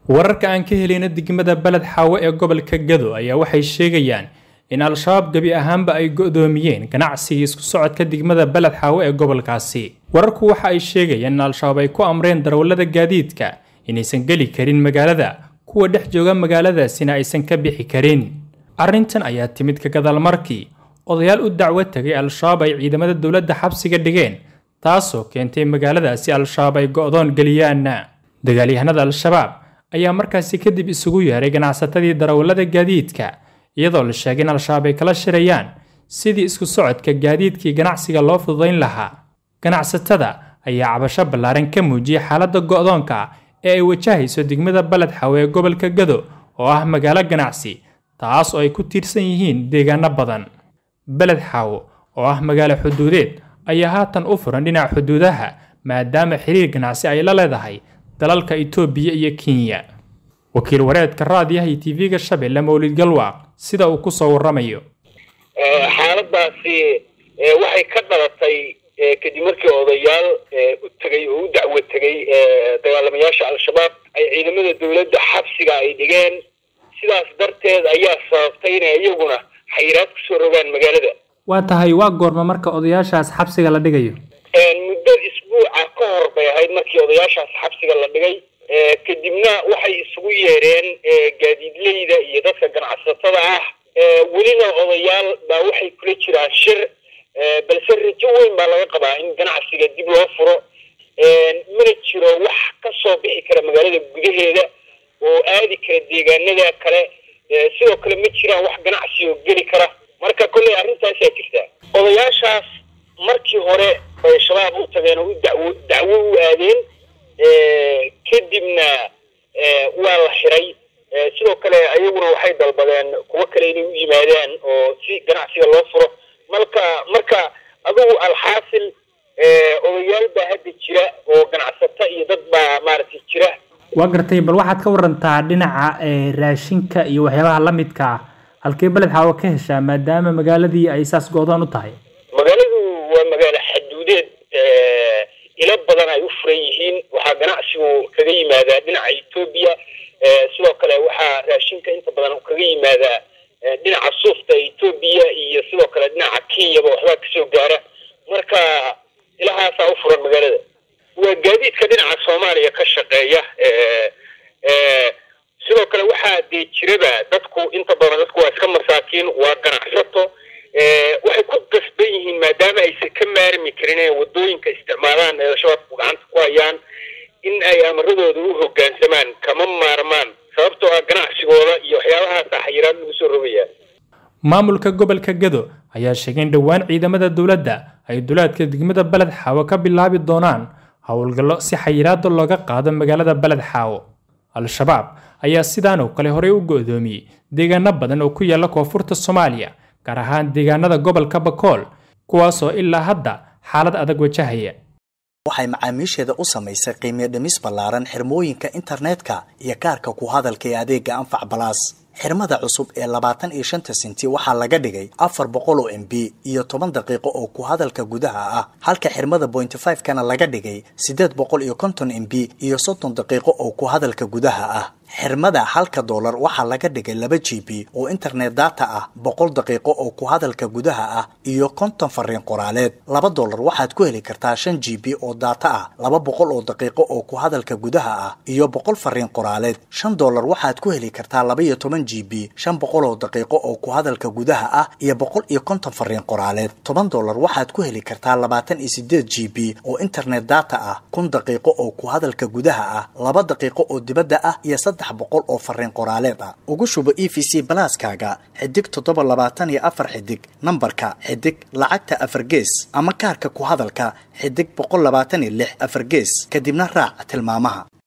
wararka aan ka helayna degmada beled xaawo ee gobolka gado ayaa waxay sheegayaan in al-shabaab gebi ahaanba ay go'doomiyeen ganacsigii isku socodka degmada beled xaawo ee gobolkaasi wararku waxa ay sheegayaan in al-shabaab ay ku amreen darawallada gaadiidka inaysan geli karin magaalada kuwa dhex jooga magaaladaasina aysan ka bixi karin arrintan ayaa timid ka gadaal markii odayaal u dacwo tegay al-shabaab ay ciidamada dowladda xabsiga dhigeen taasoo keentay magaaladaasi al-shabaab ay go'doon geliyaan dagaalyahanada al-shabaab ayaa markaasi kadib isugu yeeray ganacsatadii darawallada gaadiidka iyadoo la sheegay in al-shabaab ay kala shirayaan sidii isku socodka gaadiidkii ganacsiga loo fududayn lahaa ganacsatada ayaa cabasho ballaaran ka muujiyay xaaladda go'doonka ee ay wajahayso degmada baled xawe ee gobolka gado oo ah magaalo ganacsi taas oo ay ku tiirsan yihiin deegaano badan beled xaawo oo ah magaalo xuduudeed ayaa haatan u furan dhinaca xuduudaha maadaama xiriir ganacsi ay la leedahay dalalka itoobiya iyo kenya wakiil wareedka raadiyaha iyo tv-ga shabeelle mawlid galwaaq sida uu kusoo waramayo xaaladaasi waxay ka dhalatay kadib markii odayaal u tegay oo u dacwo tegay dagaalamayaasha al-shabaab ay ciidamada dowladda xabsiga ay dhigeen sidaas darteed ayaa sababtay inay iyaguna xayiraad kusoo rogaan magaalada waa tahay waa goorma marka odayaashaas xabsiga la dhigayo muddo isbuuca ka hor bay ahayd markii odayaashaas xabsiga la dhigay kadibna waxay isugu yeedheen gaadiidleyda iyo dadka ganacsatada ah welina odayaal baa waxay kula jiraan shir balse rajo weyn baa laga qabaa in ganacsiga dib loo furo mana jiro wax ka soo bixi kara magaalada gudaheeda oo aadi kara deegaanada kale sidoo kale ma jiraan wax ganacsi oo geli kara marka kolley arrintaasaa jirta odayaashaas markii hore bay shabaab u tageen oo u dacwo dacwo u aadeen kadibna waa la xiray sidoo kale ayaguna waxay dalbadeen kuwo kale inay u yimaadaan oo si ganacsiga loo furo marka marka adugu alxaasil odayaal baa hadda jira oo ganacsato iyo dad baa maaragtay jira waa gartay bal waxaad ka warantaa dhinaca raashinka iyo waxyaabaha la midka ah halkee beled xaawo ka heshaa maadaama magaaladii ay saas go-doon u tahay magaaladu waa magaalo xaduudeed ilo badan ay u furan yihiin waxaa ganacsigu kaga yimaadaa dhinaca etoobiya sidoo kale waxaa raashinka inta badan kaga yimaadaa dhinaca suufta etoobiya iyo sidoo kale dhinaca kenyaba waxbaa kasoo gaara marka ilahaasaa u furan magaalada waa gaadiidka dhinaca soomaaliya ka shaqeeya sidoo kale waxaa dee jiraba dadku inta badan dadku waa iska masaakiin waa ganacsato waxay ku gasban yihiin maadaama aysan ka maarmi karin inay wadooyinka isticmaalaan ee shabaabku gacanta ku hayaan in ay amaradooda u hoggaansamaan kama maarmaan sababtoo ah ganacsigooda iyo waxyaabahaasa xayiraad lagu soo rogayaa maamulka gobolka gado ayaa sheegay in dhowaan ciidamada dowladda ay dulaadka degmada beled xaawo ka bilaabi doonaan howlgallo si xayiraada looga qaado magaalada beled xaawo al-shabaab ayaa sidaan oo kale horey u go'doomiyey deegaano badan oo ku yaalla koonfurta soomaaliya gaar ahaan deegaanada gobolka bakool kuwaasoo ilaa hadda xaalad adag wajahaya waxay macaamiisheeda u samaysay qiimiyo dhimis ballaaran xirmooyinka internetka iyo kaarka ku hadalka ee adeega anfac balaas xirmada cusub ee labaatan iyo shanta senti waxaa laga dhigay afar boqol oo m b iyo toban daqiiqo oo ku hadalka gudaha ah halka xirmada bointy five kana laga dhigay siddeed boqol iyo konton m b iyo soddon daqiiqo oo ku hadalka gudaha ah xirmada halka doolar waxaa laga dhigay laba g b oo internet data ah boqol daqiiqo oo ku hadalka gudaha ah iyo konton fariin qoraaleed laba doolar waxaad ku heli kartaa shan g b oo data ah laba boqol oo daqiiqo oo ku hadalka gudaha ah iyo boqol fariin qoraaleed shan doolar waxaad ku heli kartaa laba iyo toban g b shan boqol oo daqiiqo oo ku hadalka gudaha ah iyo boqol iyo konton fariin qoraaleed toban doolar waxaad ku heli kartaa labaatan iyo sideed g b oo internet data ah kun daqiiqo oo ku hadalka gudaha ah laba daqiiqo oo dibadda ah iyo saddex boqol oo fariin qoraaleed ah ugu shubo e v c balaaskaaga xidig toddoba labaatan iyo afar xidig nambarka xidig lacagta afar gees ama kaarka ku hadalka xidig boqol labaatan iyo lix afar gees kadibna raac tilmaamaha